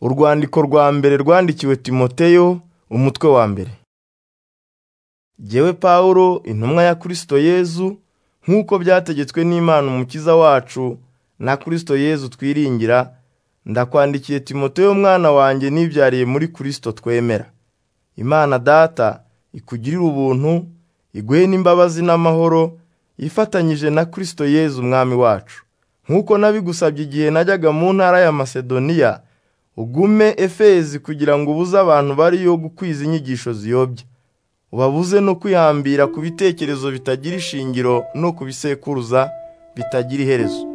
Urwandiko rwa mbere rwandikiwe Timoteyo, umutwe wa mbere. Jyewe Pawulo, intumwa ya Kristo Yezu, nk'uko byategetswe n'Imana Umukiza wacu na Kristo Yezu twiringira, ndakwandikiye Timoteyo mwana wanjye nibyariye muri Kristo twemera. Imana Data ikugirire ubuntu, iguhe n'imbabazi n'amahoro, ifatanyije na Kristo Yezu Umwami wacu. Nk'uko nabigusabye igihe najyaga mu ntara ya Masedoniya, ugume Efezi kugira ngo ubuze abantu bariyo gukwiza inyigisho ziyobya, ubabuze no kwihambira ku bitekerezo bitagira ishingiro no ku bisekuruza bitagira iherezo.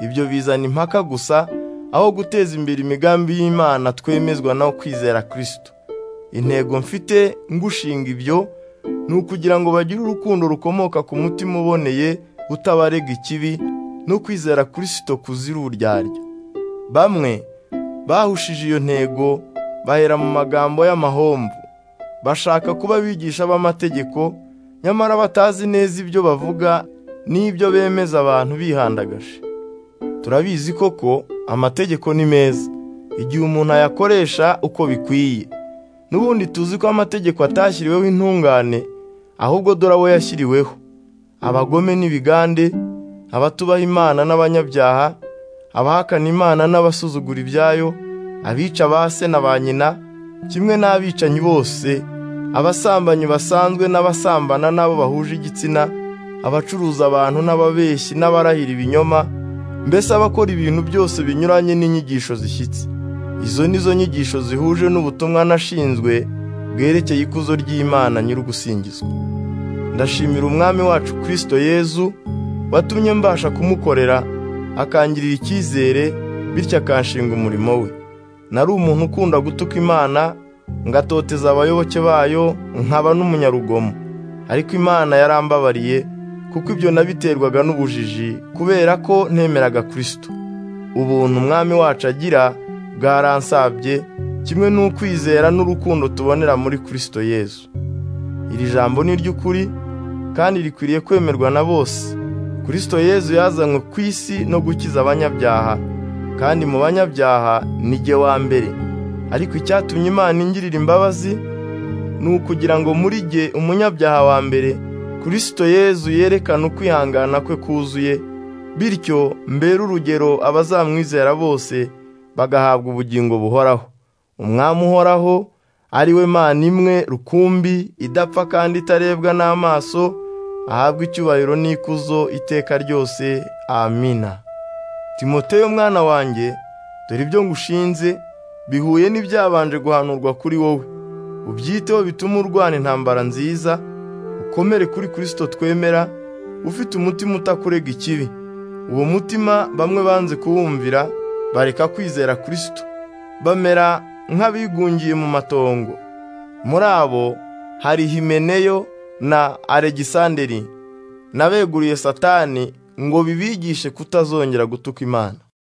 Ibyo bizana impaka gusa, aho guteza imbere imigambi y'Imana twemezwa no kwizera Kristo. Intego mfite ngushinga ibyo, ni ukugira ngo bagire urukundo rukomoka ku mutima uboneye utabarega ikibi no kwizera Kristo kuzira uburyarya. Bamwe bahushije iyo ntego bahera mu magambo y'amahomvu, bashaka kuba abigisha b'amategeko, nyamara batazi neza ibyo bavuga n'ibyo bemeza abantu bihandagaje. Turabizi koko amategeko ni meza, igihe umuntu ayakoresha uko bikwiye. N'ubundi tuzi ko amategeko atashyiriweho intungane, ahubwo dore abo yashyiriweho: abagome n'ibigande, abatubaha Imana n'abanyabyaha, abahakana Imana n'abasuzugura ibyayo, abica ba se na ba nyina, kimwe n'abicanyi bose, abasambanyi basanzwe n'abasambana n'abo bahuje igitsina, abacuruza abantu n'ababeshyi n'abarahira ibinyoma, mbese abakora ibintu byose binyuranye n'inyigisho zishyitse. Izo ni zo nyigisho zihuje n'ubutumwa nashinzwe bwerekeye ikuzo ry'Imana nyir'ugusingizwa. Ndashimira Umwami wacu Kristo Yezu watumye mbasha kumukorera akangirira icyizere bityo akanshinga umurimo we. Nari umuntu ukunda gutuka Imana ngatoteza abayoboke bayo nkaba n'umunyarugomo, ariko Imana yarambabariye kuko ibyo nabiterwaga n'ubujiji kubera ko ntemeraga Kristo. Ubuntu Umwami wacu agira bwaransabye kimwe n'ukwizera n'urukundo tubonera muri Kristo Yezu. Iri jambo ni iry'ukuri kandi rikwiriye kwemerwa na bose. Kristo Yezu yazanywe ku isi no gukiza abanyabyaha, kandi mu banyabyaha ni jye wa mbere. Ariko icyatumye Imana ingirira imbabazi ni ukugira ngo muri jye umunyabyaha wa mbere, Kristo Yezu yerekana ukwihangana kwe kuzuye, bityo mbere urugero abazamwizera bose bagahabwa ubugingo buhoraho. Umwami uhoraho ari we Mana imwe rukumbi idapfa kandi itarebwa n'amaso, ahabwe icyubahiro n'ikuzo iteka ryose. Amina. Timoteyo mwana wanjye, dore ibyo ngushinze bihuye n'ibyabanje guhanurwa kuri wowe. Ubyiteho bituma urwana intambara nziza, ukomere kuri Kristo twemera, ufite umutima utakurega ikibi. Uwo mutima bamwe banze kuwumvira, bareka kwizera Kristo bamera nk'abigungiye mu matongo muri abo hari Himeneyo na Alegisanderi nabeguriye Satani ngo bibigishe kutazongera gutuka Imana